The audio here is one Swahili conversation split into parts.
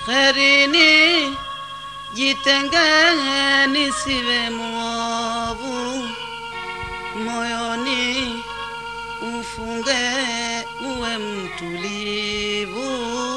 Herini jitenge nisiwe mwovu, moyoni ufunge uwe mtulivu.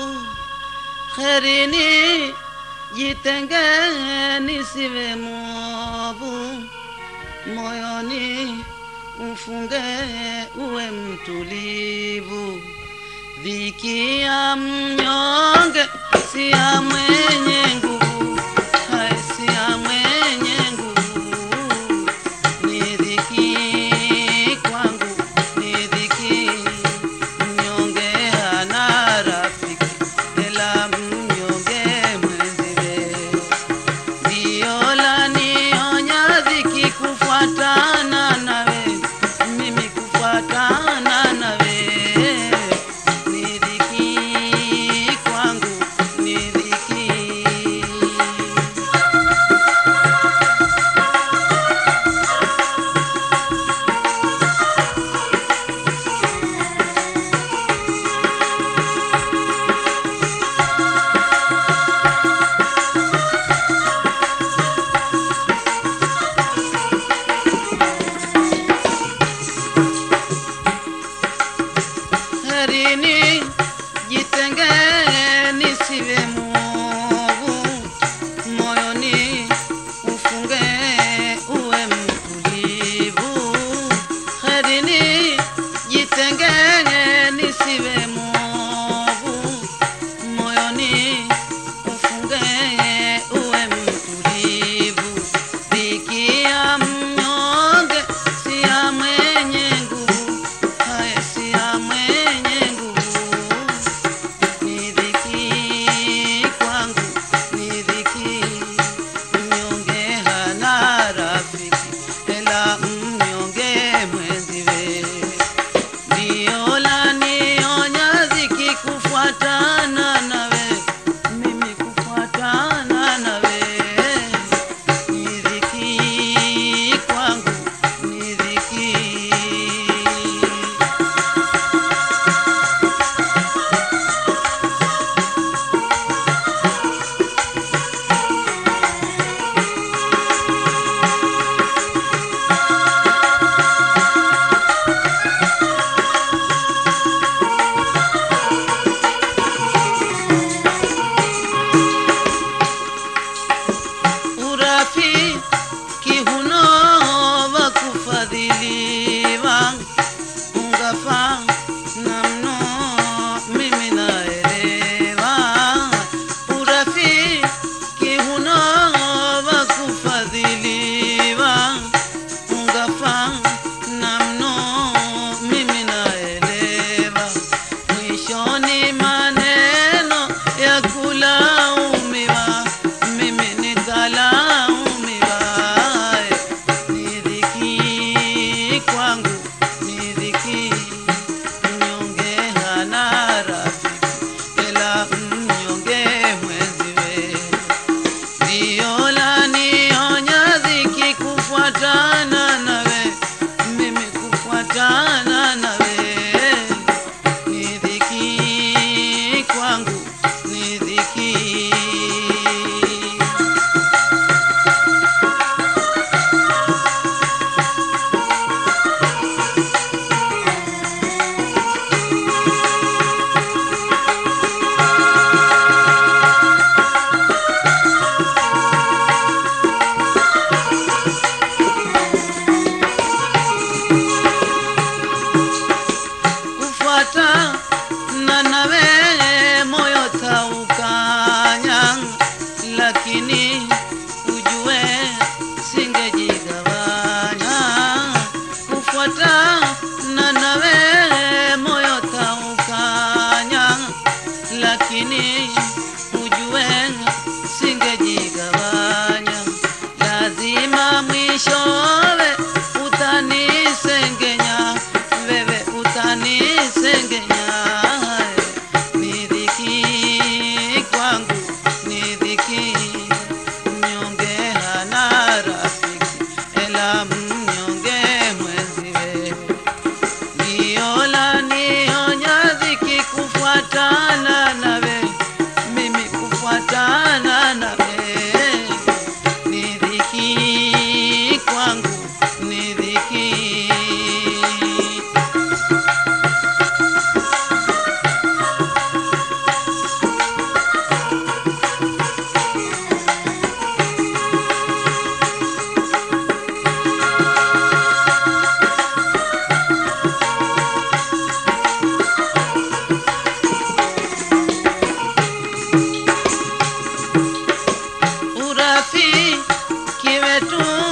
Herini jitenge nisiwe mwovu, moyoni ufunge uwe mtulivu. Dhiki ya mnyonge si ya mwenye nguvu, hai si ya mwenye nguvu. Ni dhiki kwangu, ni dhiki. Mnyonge hana rafiki, ila mnyonge mwenziwe. Ndio lanionya dhiki kufuatana nawe, mimi kufuatana nawe. Ni dhiki kwangu, ni dhiki. herini jitenge nisiwe mwovu moyoni ufunge uwe mtulivu herini jitenge nisiwe mwovu moyoni ufunge uwe mtulivu dhiki ya mnyonge si ya mwenye nguvu haya si ya mwenye nguvu ni dhiki kwangu ni dhiki mnyonge hana rafiki ela mnyonge mwenziwe ndio lanionya dhiki kufuatana nawe mimi kufuatana nawe ni dhiki kwangu ni dhiki urafiki huno wa kufadhiliwa ungafa na mno mimi naelewa urafiki huno wa kufadhiliwa ungafa na mno mimi naelewa mwishoni maneno ya kulaumiwa mimi nikalaumiwa ni dhiki kwangu ni dhiki mnyonge hana rafiki ila mnyonge mwenziwe ndio lanionya dhiki kufuatana nawe mimi kufuatana nawe ni dhiki kwangu ni dhiki kufuata na nawe moyo taukanya, lakini ujue singejigawanya. Kufuata na nawe moyo taukanya, lakini ujue singejigawanya. Lazima mwishowe utanisengenya, wewe utanisengenya. Ni dhiki kwangu, ni dhiki. Mnyonge hana rafiki, ela mnyonge mwenziwe. Ndio lanionya dhiki kufuatana nawe, mimi kufuatana urafiki wetu